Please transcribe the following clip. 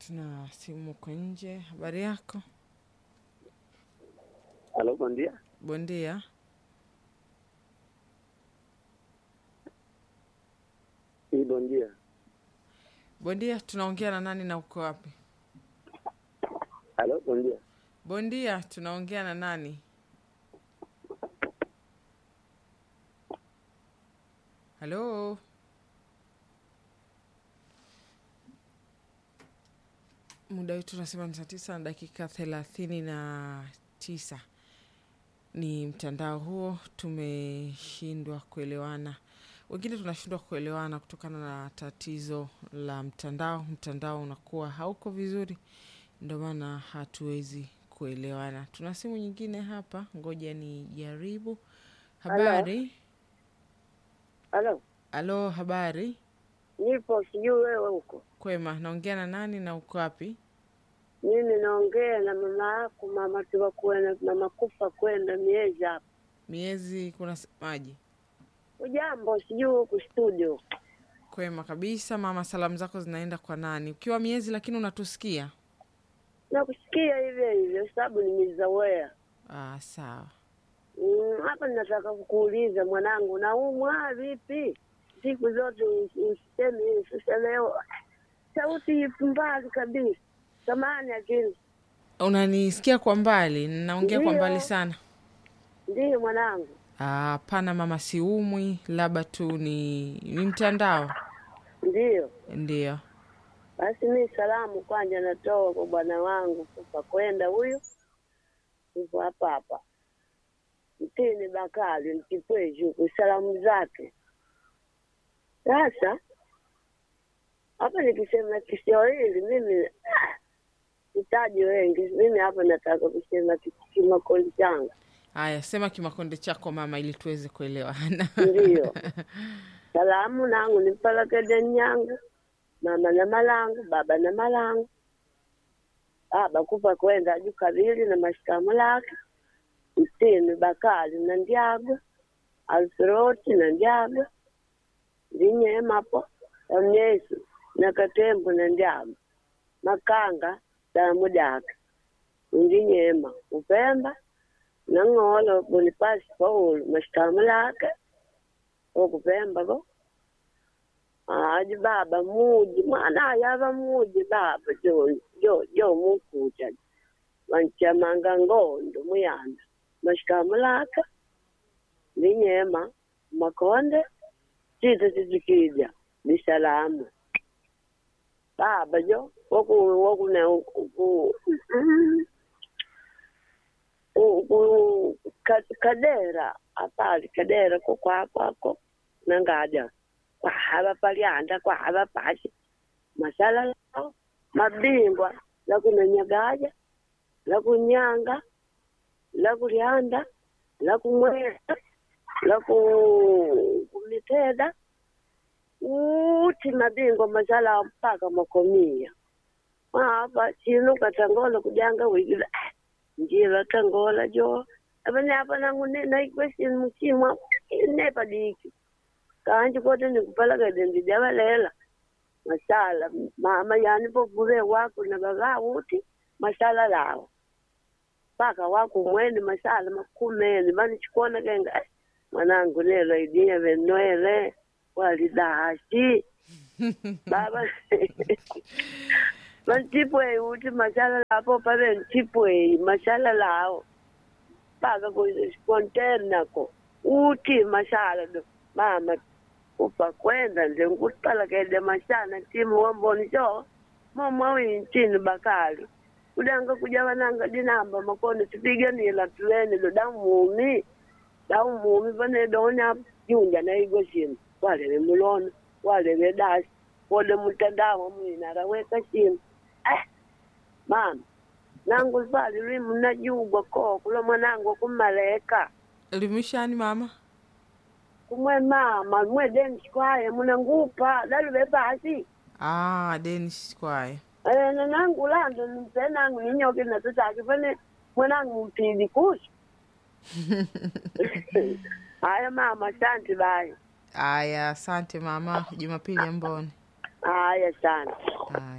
tuna simu kwa nje. Habari yako? Halo, bom dia. Bondia. Hii bom dia. Bondia, tunaongea na nani na uko wapi? Halo, bom dia. Bondia, tunaongea na nani? Halo? Muda wetu unasema ni saa tisa na dakika thelathini na tisa. Ni mtandao huo, tumeshindwa kuelewana. Wengine tunashindwa kuelewana kutokana na tatizo la mtandao. Mtandao unakuwa hauko vizuri, ndio maana hatuwezi kuelewana. Tuna simu nyingine hapa, ngoja ni jaribu. Habari? Halo, Alo, habari? nipo sijui wewe huko. Kwema, naongea na nani na uko wapi? Mimi naongea na mama yako, mama tuwa kwenda, mama kufa kwenda miezi hapa. Miezi kuna maji? Ujambo, sijui huku studio. Kwema kabisa mama, salamu zako zinaenda kwa nani? Ukiwa miezi lakini unatusikia? Nakusikia hivyo hivyo, sababu nimezoea. Ah, sawa. Mm, hapa ninataka kukuuliza mwanangu, naumwa vipi? Siku zote us- usiseme hivi, sasa leo sauti ipo mbali kabisa. Samani akili, Unanisikia kwa mbali? Naongea kwa Ndio. mbali sana. ndiyo mwanangu. Ah, Hapana mama, siumwi, labda tu ni ni mtandao. Ndiyo Ndio. basi, mi salamu kwanja natoa kwa bwana wangu kufa kwenda huyu, upo hapa hapa mtini Bakari Mkipweji huku, salamu zake. Sasa hapa nikisema Kiswahili mimi ah, sitaji wengi, mimi hapa nataka kusema ki- Kimakonde changu Haya, sema kimakonde chako mama, ili tuweze kuelewana. ndiyo salamu nangu nipalakede nyangu mama na malangu baba na malangu baba kupa kwenda aju kabili na mashikamu lake mtini Bakari na Ndyago Alfroti na Ndyago ndinyemapo amyesu na Katembo na Ndyago Makanga damu dake undinyema Upemba na Ng'olo Bonifasi Paulo mashikamu lake okupemba ko aji baba muji mwana ayava muji baba jo jo jo mukuja wanchamanga ngondo muyanda mashikamu laka linyema makonde cita cicikija bisalamu baba jo woku wokune ku ku- ku- ka- kadera apali kadera ko kwakwako nangaja kwahava palyanda kwahava pashi masala lao mabingwa lakunanyagaja lakunyanga lakulyanda lakumwesa laku kumiteda uti mabingwa masala ao mpaka makomia maapa chino katangola kujanga wigila njila tangola jo avane apa nangu ne naikwesini muchimwa nepa diki kanji kote nikupalakade ndijavalela masala mama yani povule wako na baba uti masala lawo mpaka wako mwene masala makumene vani chikona kenga eh, mwanangu nelo idinya venoele walidashi baba vantipwei uti masala lapo pave ntipwei masala lawo mpaka konternako uti masala do mama upa kwenda nje nkutipalakede mashana timu wamboni cho momwa wintini bakali udanga kuja vananga dinamba makone tipiganila tuwene do damumi damumi vane donya junja naigo simu waleve mulono waleve dasi wode mutandao mwina raweka simu eh, mama nangu pali limu najugwa ko kula mwanangu kumaleka Elimishani mama? kumwe mama mwe densi kwaye munangupa daluve pasi Ah, Denish kwaye. Eh, nanangu lando nimpe nangu ninyoke natutaki fane mwanangu mpili kusi haya mama asante bayi Aya, asante mama. Jumapili ya mboni. haya sana Aya.